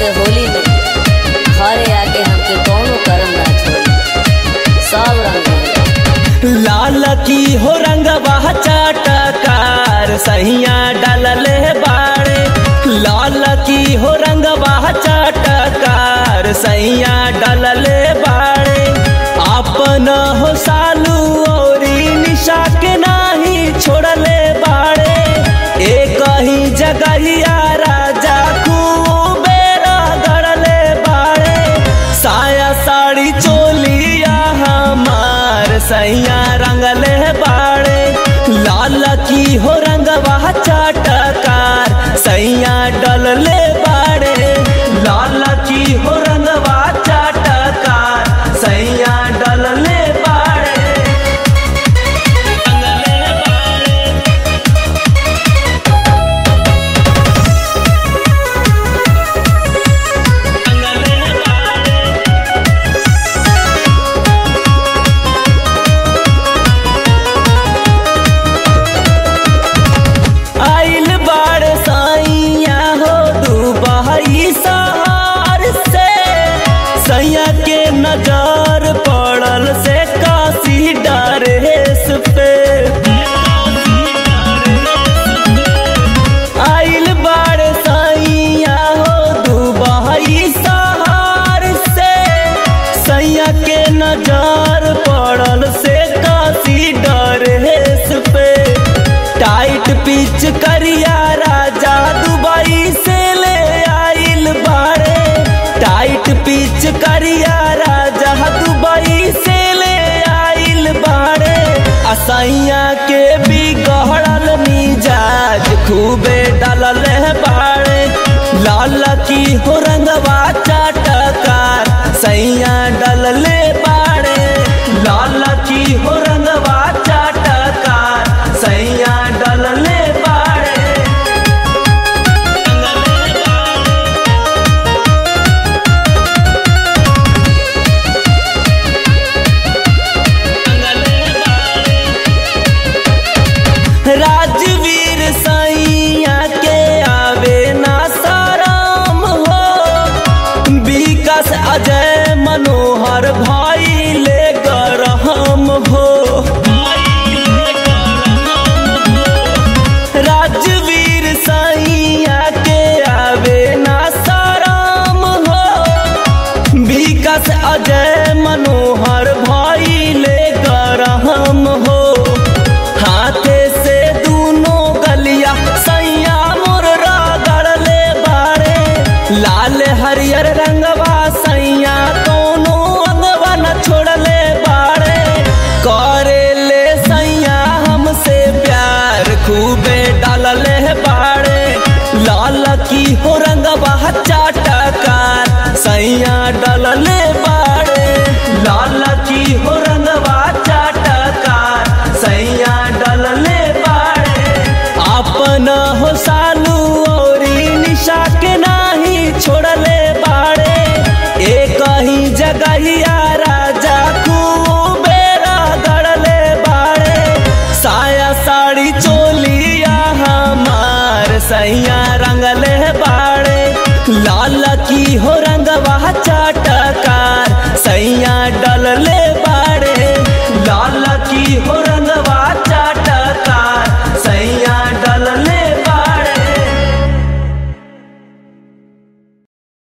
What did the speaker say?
से होली में घरे आके हमके कौनो करम ना छोड़ी सब रंग होला। लाल की हो रंगवा चाटकार सहिया डालले बाड़े लाल की हो रंगवा चाटकार सहिया डालले बाड़े आपन हो सालू औरी निशा के नाही छोड़ले बाड़े एक ही जगहिया राजा खूबे रगड़ले बाड़े साया साड़ी चोलिया हमार सैया रंगले बाड़े लाल की हो रंगवा चाटकार सैया डलले बाड़े लाल की हो रंगवा चाटकार सैया डलले बाड़े रंगले बाड़े रंगले बाड़े आइल बाड़ साइया हो दुबई सहार से सैया के नजर पड़ल से काशी डरेस पे आइल बाड़ साइया हो दुबई सहार से सैया के नजर पड़ल से काशी डरेस पे टाइट पिच करिया राजा दुबई से ले आइल बाड़े टाइट पिच करिया राजा दुबई से ले आइल बाड़े असैया के बिगड़ल मिजाज खूबे डालल बाड़े लाल की हो रंगवा चाटकार सैया डलले बाड़े लाल की हो रंगवा चाटकार सैया डलले बाड़े राजवीर सैया के आवे ना साराम हो विकास अजय मनोहर भाई ले गरहम हो राजवीर सैया के आवे ना साराम हो विकास अजय मनोहर भाई ले गरहम हो हाथे से दूनो गलिया सैया मोर रगड़ले बाड़े लाल हरियर रंगवा सैया कोनो अंगवा न छोड़ले बाड़े करे ले सैया हमसे प्यार खूबे डालले बाड़े लाल की हो रंगवा चाटकार सैया डलले बाड़े लाल की हो रंगवा चाटकार सैया डलले बाड़े आपन हो सालू औरी निशा के नाही छोड़ले बाड़े एक ही जगहिया राजा खूबे रगड़ले बाड़े साया साड़ी चोलिया हमार सैया रंगले बाड़े लाल की हो रंगवा चाटकार सैया डलले बाड़े लाल की हो